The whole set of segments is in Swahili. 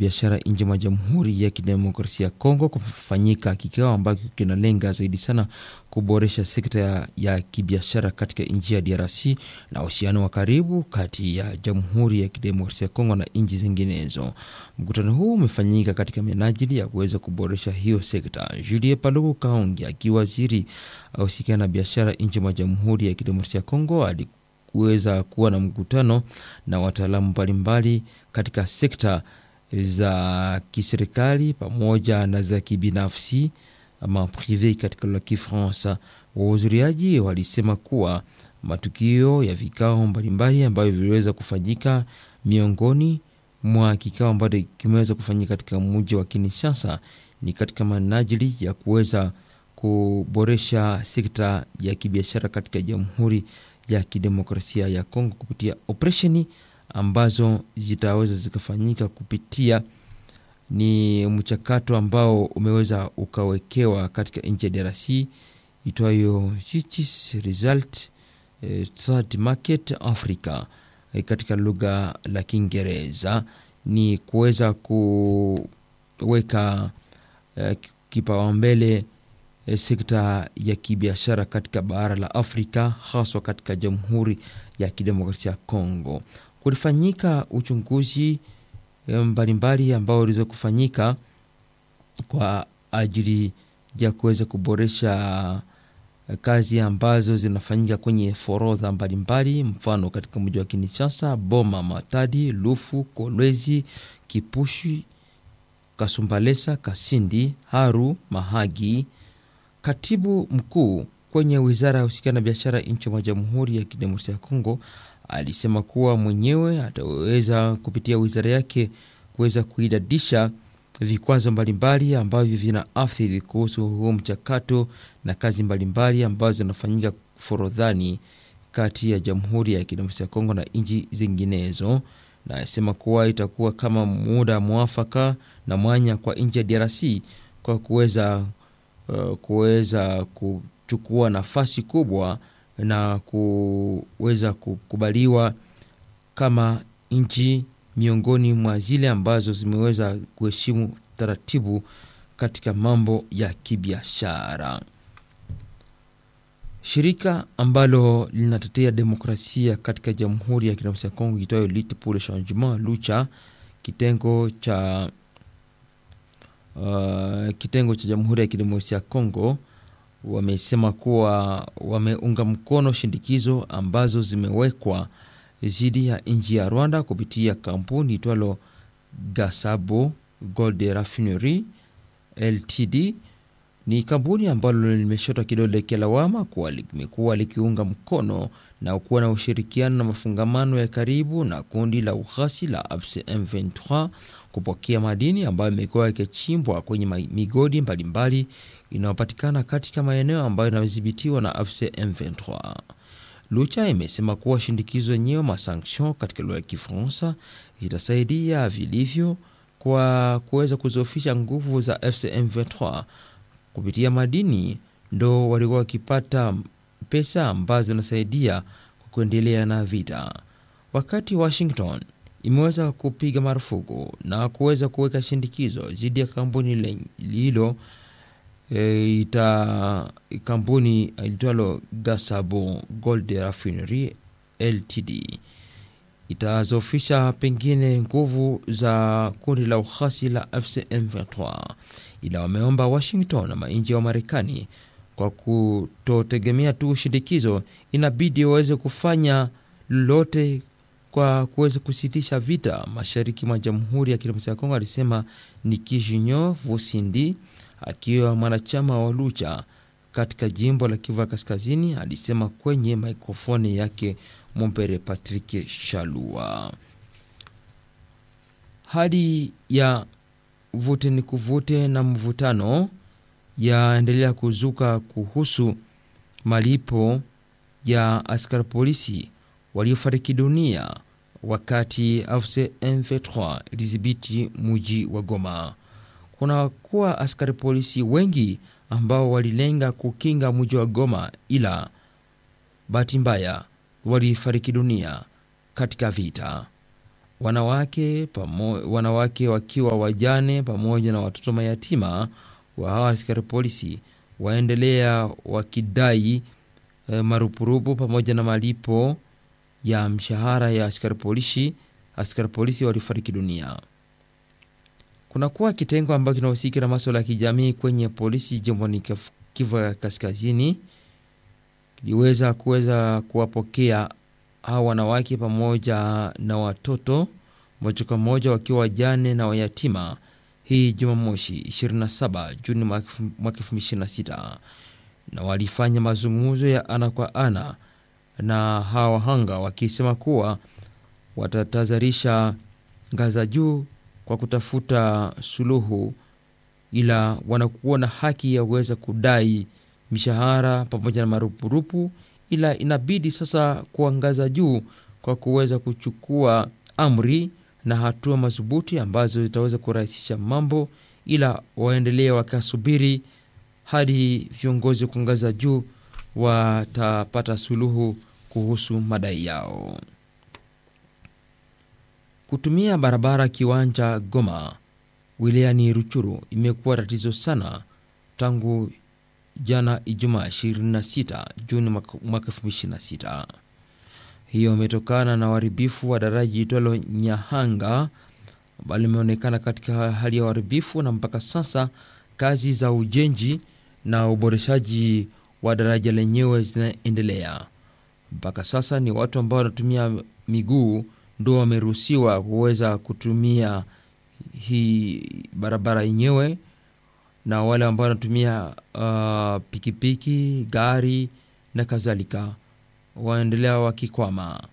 biashara nje mwa Jamhuri ya Kidemokrasia ya Kongo kufanyika kikao ambacho kinalenga zaidi sana kuboresha sekta ya, ya kibiashara katika nchi ya DRC na uhusiano wa karibu kati ya Jamhuri ya Kidemokrasia ya Kongo na nchi zinginezo. Mkutano huu umefanyika katika minajili ya kuweza kuboresha hiyo sekta. Julie Paluku Kaongi akiwa waziri ausikia na biashara nje mwa Jamhuri ya Kidemokrasia ya Kongo alikuweza kuwa na mkutano na wataalamu mbalimbali katika sekta za kiserikali pamoja na za kibinafsi ama prive katika lugha ya Kifaransa. Wahudhuriaji walisema kuwa matukio ya vikao mbalimbali ambavyo viliweza kufanyika miongoni mwa kikao ambacho kimeweza kufanyika katika mji wa Kinshasa ni katika manajili ya kuweza kuboresha sekta ya kibiashara katika Jamhuri ya Kidemokrasia ya Kongo kupitia operesheni ambazo zitaweza zikafanyika kupitia ni mchakato ambao umeweza ukawekewa katika nchi ya DRC itwayo Justice Result eh, Third Market Africa eh, katika lugha la Kiingereza ni kuweza kuweka eh, kipaumbele eh, sekta ya kibiashara katika bara la Afrika haswa katika Jamhuri ya Kidemokrasia ya Kongo. Kulifanyika uchunguzi mbalimbali ambao uliweza kufanyika kwa ajili ya kuweza kuboresha kazi ambazo zinafanyika kwenye forodha mbalimbali, mfano katika mji wa Kinshasa, Boma, Matadi, Lufu, Kolwezi, Kipushi, Kasumbalesa, Kasindi, Haru, Mahagi. Katibu mkuu kwenye wizara ya husikana na biashara nchi mwa Jamhuri ya Kidemokrasia ya Kongo alisema kuwa mwenyewe ataweza kupitia wizara yake kuweza kuidadisha vikwazo mbalimbali ambavyo vina athiri kuhusu huo mchakato na kazi mbalimbali ambazo zinafanyika forodhani kati ya Jamhuri ya Kidemokrasia ya Kongo na nchi zinginezo, na asema kuwa itakuwa kama muda mwafaka na mwanya kwa nchi ya DRC kwa kuweza uh, kuweza kuchukua nafasi kubwa na kuweza kukubaliwa kama nchi miongoni mwa zile ambazo zimeweza kuheshimu taratibu katika mambo ya kibiashara. Shirika ambalo linatetea demokrasia katika Jamhuri ya Kidemokrasia ya Kongo itwayo Lutte pour le Changement Lucha, kitengo cha uh, kitengo cha Jamhuri ya Kidemokrasia ya Kongo wamesema kuwa wameunga mkono shindikizo ambazo zimewekwa dhidi ya nchi ya Rwanda kupitia kampuni itwalo Gasabo Gold Refinery Ltd. Ni kampuni ambalo limeshota kidole kilawama kuwa limekuwa likiunga mkono na kuwa na ushirikiano na mafungamano ya karibu na kundi la ughasi la AFC M23 kupokea madini ambayo imekuwa yakichimbwa kwenye migodi mbalimbali inayopatikana katika maeneo ambayo yanadhibitiwa na AFC M23. Lucha imesema kuwa shindikizo yenyewe masanction katika lugha ya Kifaransa itasaidia vilivyo kwa kuweza kuzofisha nguvu za AFC M23 kupitia madini, ndo walikuwa wakipata pesa ambazo zinasaidia kwa kuendelea na vita, wakati Washington imeweza kupiga marufuku na kuweza kuweka shindikizo dhidi ya kampuni hilo e, ita kampuni ilitwalo Gasabo Gold Refinery Ltd itazofisha pengine nguvu za kundi la ughasi la FCM23, ila wameomba Washington na manchi wa Marekani kwa kutotegemea tu shindikizo, inabidi waweze kufanya lolote kwa kuweza kusitisha vita mashariki mwa Jamhuri ya Kidemokrasia ya Kongo, alisema Nikijinyo Vosindi akiwa mwanachama wa Lucha katika jimbo la Kivu Kaskazini, alisema kwenye mikrofoni yake Mompere Patrick Shalua. Hali ya vute ni kuvute na mvutano yaendelea kuzuka kuhusu malipo ya askari polisi waliofariki dunia wakati AFC M23 ilidhibiti mji wa Goma. Kuna kuwa askari polisi wengi ambao walilenga kukinga mji wa Goma, ila bahati mbaya walifariki dunia katika vita. wanawake, pamo, wanawake wakiwa wajane pamoja na watoto mayatima wa hawa askari polisi waendelea wakidai e, marupurupu pamoja na malipo ya mshahara ya askari polisi. Askari polisi walifariki dunia. Kunakuwa kitengo ambacho kinahusika na maswala ya kijamii kwenye polisi jimboni Kivu ya Kaskazini kiliweza kuweza kuwapokea hawa wanawake pamoja na watoto moja kwa moja wakiwa wajane na wayatima hii Jumamosi 27 Juni mwaka 2026 na walifanya mazungumzo ya ana kwa ana na hawa wahanga wakisema kuwa watatadharisha ngaza juu kwa kutafuta suluhu, ila wanakuwa na haki ya kuweza kudai mishahara pamoja na marupurupu, ila inabidi sasa kuangaza juu kwa kuweza kuchukua amri na hatua madhubuti ambazo zitaweza kurahisisha mambo, ila waendelee wakasubiri hadi viongozi kuangaza juu watapata suluhu kuhusu madai yao. Kutumia barabara kiwanja Goma wilayani Ruchuru imekuwa tatizo sana tangu jana Ijumaa 26 Juni mwaka 2026. Hiyo imetokana na uharibifu wa daraja itwalo Nyahanga ambalo limeonekana katika hali ya uharibifu, na mpaka sasa kazi za ujenzi na uboreshaji wa daraja lenyewe zinaendelea. Mpaka sasa ni watu ambao wanatumia miguu ndo wameruhusiwa kuweza kutumia hii barabara yenyewe, na wale ambao wanatumia uh, pikipiki, gari na kadhalika waendelea wakikwama.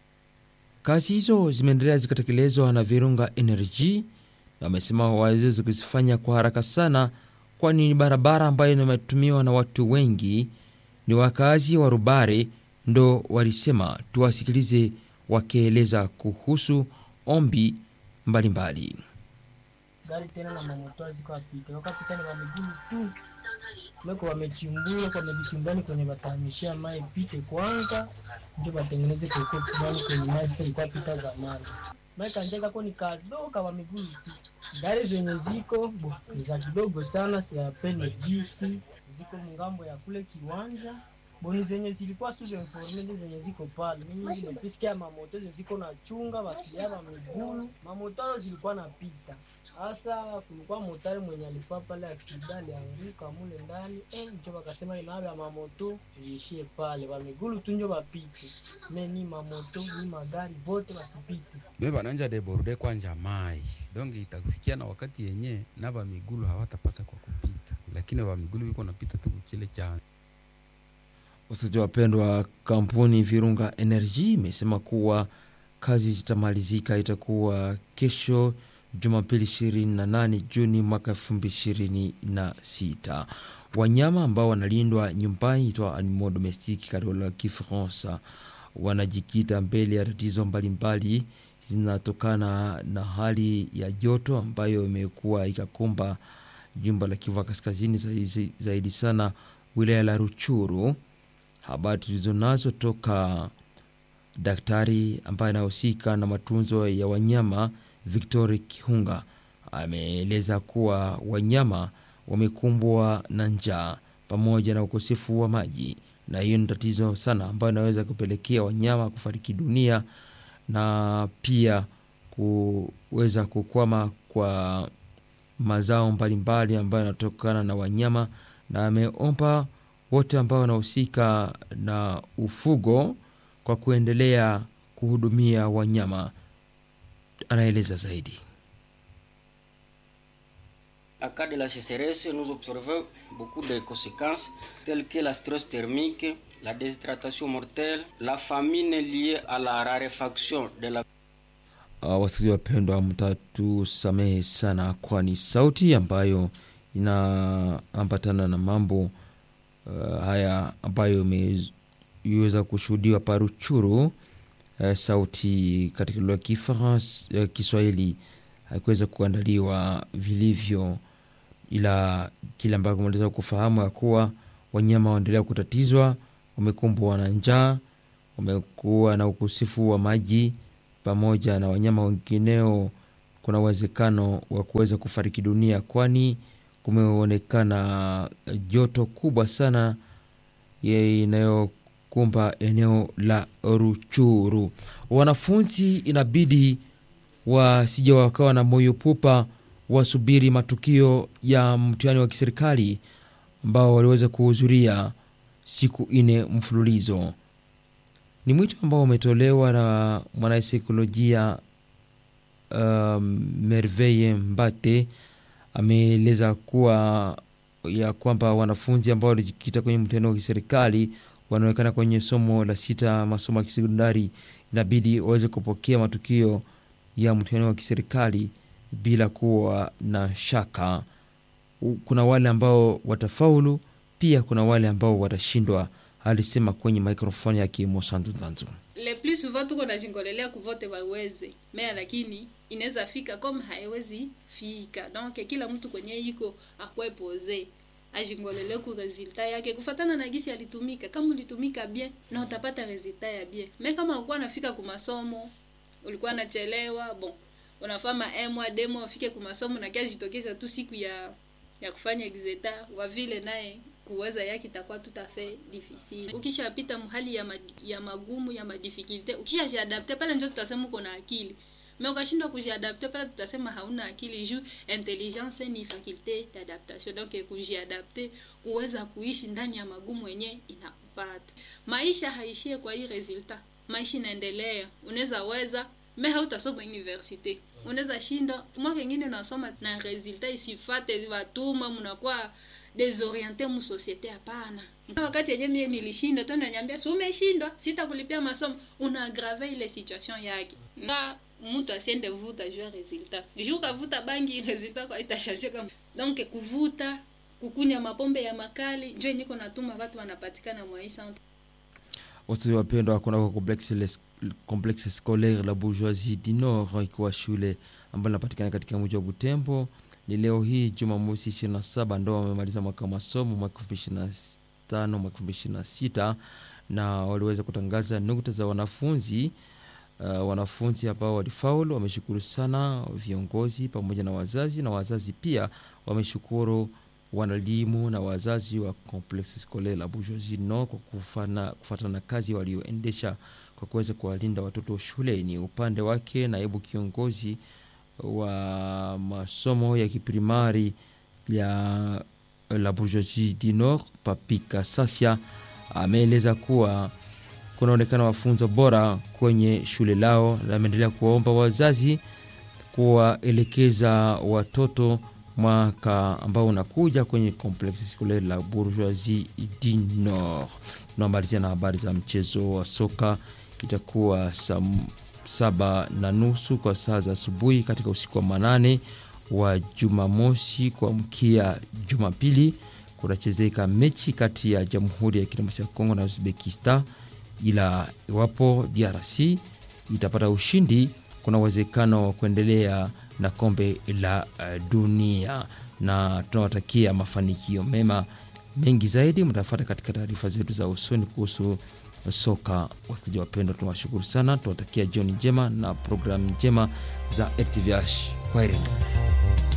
Kazi hizo zimeendelea zikatekelezwa na Virunga Energy na wamesema waweze kuzifanya kwa haraka sana, kwani ni barabara ambayo inatumiwa na watu wengi. Ni wakazi wa Rubare ndo walisema tuwasikilize wakieleza kuhusu ombi mbalimbali. Gari tena na mamoto ziko apita wakapita ni wamigulu tu meko wamechimbua kwa mejichimbani kwenye batamishia mai pite kwanza ndio batengeneze koko fulani kwenye maji sasa ilikuwa pita zamani mai kanjeka ko ni kadoka wa migulu tu gari zenye ziko bo za kidogo sana si apene jisi ziko mungambo ya kule kiwanja boni zenye zilikuwa sio informe zenye ziko pale. Mimi nimesikia mamoto zenye ziko na chunga wakilia wa migulu, mamoto zilikuwa napita hasa. Kulikuwa motari mwenye alikuwa pale aksida, alianguka mule ndani eh, njo wakasema inawe ya mamoto iishie pale, wa migulu tu njo wapite, me ni mamoto ni magari vote wasipite. Be bananja deborde kwanja mai donge itakufikia na wakati yenye na ba migulu hawatapata kwa kupita, lakini wa migulu wiko napita tu kile cha Wasikilizaji wapendwa, kampuni Virunga Energy imesema kuwa kazi zitamalizika itakuwa kesho Jumapili 28 Juni mwaka 2026. Wanyama ambao wanalindwa nyumbani itwa animaux domestiques katika lugha ya Kifaransa wanajikita mbele ya tatizo mbalimbali zinatokana na hali ya joto ambayo imekuwa ikakumba jimbo la Kivu Kaskazini, zaidi, zaidi sana wilaya la Ruchuru. Habari tulizo nazo toka daktari ambaye anahusika na matunzo ya wanyama Victor Kihunga ameeleza kuwa wanyama wamekumbwa na njaa pamoja na ukosefu wa maji, na hiyo ni tatizo sana ambayo inaweza kupelekea wanyama kufariki dunia na pia kuweza kukwama kwa mazao mbalimbali ambayo yanatokana na wanyama, na ameomba wote ambao wanahusika na ufugo kwa kuendelea kuhudumia wanyama. Anaeleza zaidi. À cas de la sécheresse, nous observons beaucoup de conséquences telles que la stress thermique, la déshydratation mortelle, la famine liée à la raréfaction de la Uh, wasikilizaji wapendwa, mtatusamehe sana, kwani sauti ambayo inaambatana na mambo uh, haya ambayo imeweza kushuhudiwa paruchuru uh, sauti katika lugha ya Kifaransa uh, Kiswahili haikuweza kuandaliwa vilivyo, ila kile ambacho kumaliza kufahamu ya kuwa wanyama waendelea kutatizwa, wamekumbwa na njaa, wamekuwa na ukosefu wa maji pamoja na wanyama wengineo kuna uwezekano wa kuweza kufariki dunia, kwani kumeonekana joto kubwa sana ye- inayokumba eneo la Ruchuru. Wanafunzi inabidi wasije wakawa na moyo pupa, wasubiri matukio ya mtihani wa kiserikali ambao waliweza kuhudhuria siku nne mfululizo. Ni mwito ambao umetolewa na mwanasaikolojia um, Merveille Mbate ameeleza kuwa ya kwamba wanafunzi ambao walijikita kwenye mtihani wa kiserikali wanaonekana kwenye somo la sita masomo ya kisekondari inabidi waweze kupokea matukio ya mtihani wa kiserikali bila kuwa na shaka. U- Kuna wale ambao watafaulu, pia kuna wale ambao watashindwa, alisema kwenye mikrofoni yake Mosantu Nzanzu. le plus souvent tuko najingolelea kuvote waweze mea lakini inaweza fika comme haiwezi fika donc kila mtu kwenye iko akwe pose ajingolele ku resultat yake kufatana na gisi alitumika kama ulitumika bien na utapata resultat ya bien me kama ukuwa nafika ku masomo ulikuwa nachelewa bon unafama emwa demo ufike ku masomo na kia jitokeza tu siku ya ya kufanya exeta wa vile naye kuweza yake itakuwa tout à fait difficile. Ukishapita mhali ya, mag, ya magumu ya madifikulte, ukishajiadapte pale ndio tutasema uko na akili me ukashindwa kujiadapte pale tutasema hauna akili juu intelligence ni faculte d'adaptation donc kujiadapte kuweza kuishi ndani ya magumu yenye inakupata maisha haishie kwa hii resultat maisha inaendelea unaweza weza me hautasoma universite unaweza shinda mwaka ingine nasoma na resultat isifate watuma mnakuwa desoriente mu societe hapana wakati yenye mie nilishinda tu nanyambia si umeshindwa sitakulipia masomo una agrave ile situation yake nga mtu asiende vuta juu ya resultat juu ukavuta bangi resultat kwa itashanje kama donc kuvuta kukunya mapombe ya makali njo niko natuma watu wanapatikana mwa hii centre Wasikilizaji wapendwa, kunako complexe, les- complexe scolaire la bourgeoisie du nord ikiwa shule ambayo inapatikana katika mji wa Butembo. Ni leo hii Jumamosi 27 ndo wamemaliza mwaka wa masomo mwaka 2025 mwaka 2026 na waliweza kutangaza nukta za wanafunzi uh, wanafunzi ambao walifaulu wameshukuru sana viongozi pamoja na wazazi, na wazazi pia wameshukuru wanalimu na wazazi wa Complexe Scolaire la Bourgeoisie Nord kwa kufana, kufuatana na kazi walioendesha kwa kuweza kuwalinda watoto shuleni. Upande wake naibu kiongozi wa masomo ya kiprimari ya la Bourgeoisie du Nord Papika Sasia ameeleza kuwa kunaonekana wafunzo bora kwenye shule lao, na ameendelea kuwaomba wazazi kuwaelekeza watoto mwaka ambao unakuja kwenye complexe scolaire la Bourgeoisie du Nord. Tunamalizia na habari za mchezo wa soka, itakuwa saa saba na nusu kwa saa za asubuhi katika usiku wa manane wa Jumamosi kuamkia Jumapili kunachezeka mechi kati ya Jamhuri ya Kidemokrasia ya Kongo na Uzbekistan, ila iwapo DRC itapata ushindi, kuna uwezekano wa kuendelea na kombe la uh, dunia, na tunawatakia mafanikio mema. Mengi zaidi mtafuata katika taarifa zetu za usoni kuhusu soka. Wasikilizaji wapendwa, tunawashukuru sana, tunawatakia jioni njema na programu njema za RTVH. Kwaherini.